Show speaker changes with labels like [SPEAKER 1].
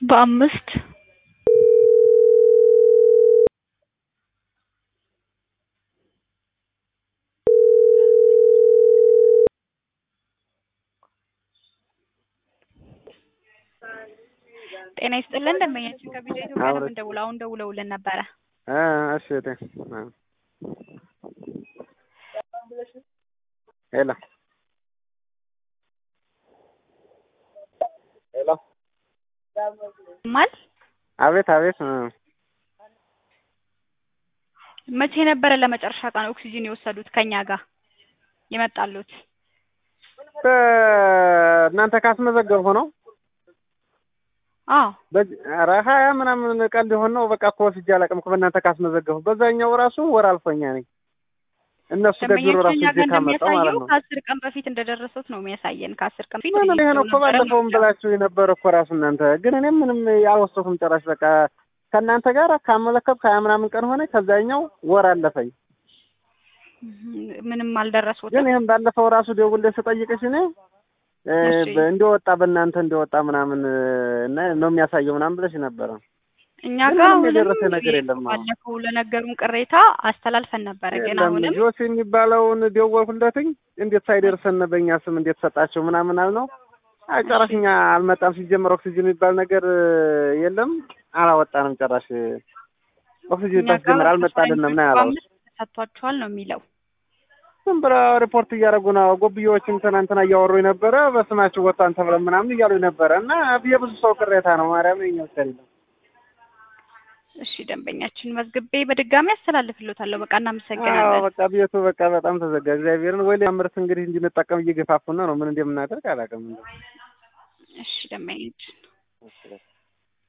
[SPEAKER 1] በአምስት ጤና ይስጥልን ደንበኛችን ከቪዲዮ ኢትዮጵያ ነው የምንደውለው። አሁን ደውለውልን ነበረ።
[SPEAKER 2] እ እሺ እቴ ሄሎ ሄሎ
[SPEAKER 1] ማል
[SPEAKER 2] አቤት አቤት እ
[SPEAKER 1] መቼ ነበረ ለመጨረሻ ቀን ኦክሲጅን የወሰዱት ከኛ ጋር የመጣሉት?
[SPEAKER 2] እናንተ ካስመዘገብሁ ነው
[SPEAKER 1] አዎ
[SPEAKER 2] ኧረ ሀያ ምናምን ቀን ሊሆን ነው። በቃ እኮ ወስጄ አላውቅም እኮ በእናንተ ካስመዘገብሁ። በዛኛው ራሱ ወር አልፎኛ ነኝ እነሱ ከቢሮ ራሱ
[SPEAKER 1] ደንበኛችን
[SPEAKER 2] እጄ
[SPEAKER 1] ጋር
[SPEAKER 2] ካመጣው ማለት
[SPEAKER 1] እንደሚያሳየው
[SPEAKER 2] ነው።
[SPEAKER 1] ከአስር ቀን በፊት እንደደረሱት ነው የሚያሳየን። ከአስር ቀን በፊት
[SPEAKER 2] ምን ይሄ ነው እኮ ባለፈውም ብላችሁ የነበረ እኮ ራሱ እናንተ ግን እኔም ምንም አልወሰድኩም ጭራሽ። በቃ ከእናንተ ጋር ካመለከትኩ ሀያ ምናምን ቀን ሆነ። ከዛኛው ወር አለፈኝ።
[SPEAKER 1] ምንም አልደረሱትም።
[SPEAKER 2] ግን ይህም ባለፈው ራሱ ደውዬ ስጠይቅሽ እኔ እ
[SPEAKER 1] እሺ።
[SPEAKER 2] በ- እንደወጣ በእናንተ እንደወጣ ምናምን እና ነው የሚያሳየው ምናምን ብለሽ ነበረ።
[SPEAKER 1] እኛ
[SPEAKER 2] ግን
[SPEAKER 1] ጋር
[SPEAKER 2] ምንም
[SPEAKER 1] አሁንም
[SPEAKER 2] የደረሰ ነገር የለም። አሁን
[SPEAKER 1] ባለፈው ለነገሩን ቅሬታ አስተላልፈን ነበረ። ግን
[SPEAKER 2] የለም
[SPEAKER 1] አሁንም
[SPEAKER 2] ጆሲ የሚባለውን ደወልኩለትኝ እንዴት ሳይደርሰን በእኛ ስም እንዴት ሰጣቸው ምናምን አልነው። አይ ጭራሽ እኛ አልመጣም። ሲጀመር ኦክሲጅን የሚባል ነገር የለም አላወጣንም ጭራሽ ኦክሲጅን
[SPEAKER 1] እኛ ጋር
[SPEAKER 2] ታስጀምር አልመጣልንም ነው ያለው።
[SPEAKER 1] በአምስት ተሰጥቷቸዋል ነው የሚለው።
[SPEAKER 2] ዝም ብለው ሪፖርት እያደረጉ ነው። ጎብዬዎችም ትናንትና እያወሩ ነበረ። በስማችሁ ወጣን ተብለን ምናምን እያሉ ነበረ እና የብዙ ሰው ቅሬታ ነው። ማርያም የኛ ብቻ አይደለም።
[SPEAKER 1] እሺ ደንበኛችን መዝግቤ በድጋሚ አስተላልፍልዎታለሁ። በቃ
[SPEAKER 2] አዎ
[SPEAKER 1] እናመሰግናለን።
[SPEAKER 2] በቃ ቤቱ በቃ በጣም ተዘጋ። እግዚአብሔርን ወይ ሌላ ምርት እንግዲህ እንድንጠቀም እየገፋፉን ነው። ምን እንደምናደርግ አላውቅም።
[SPEAKER 1] እሺ ደንበኛችን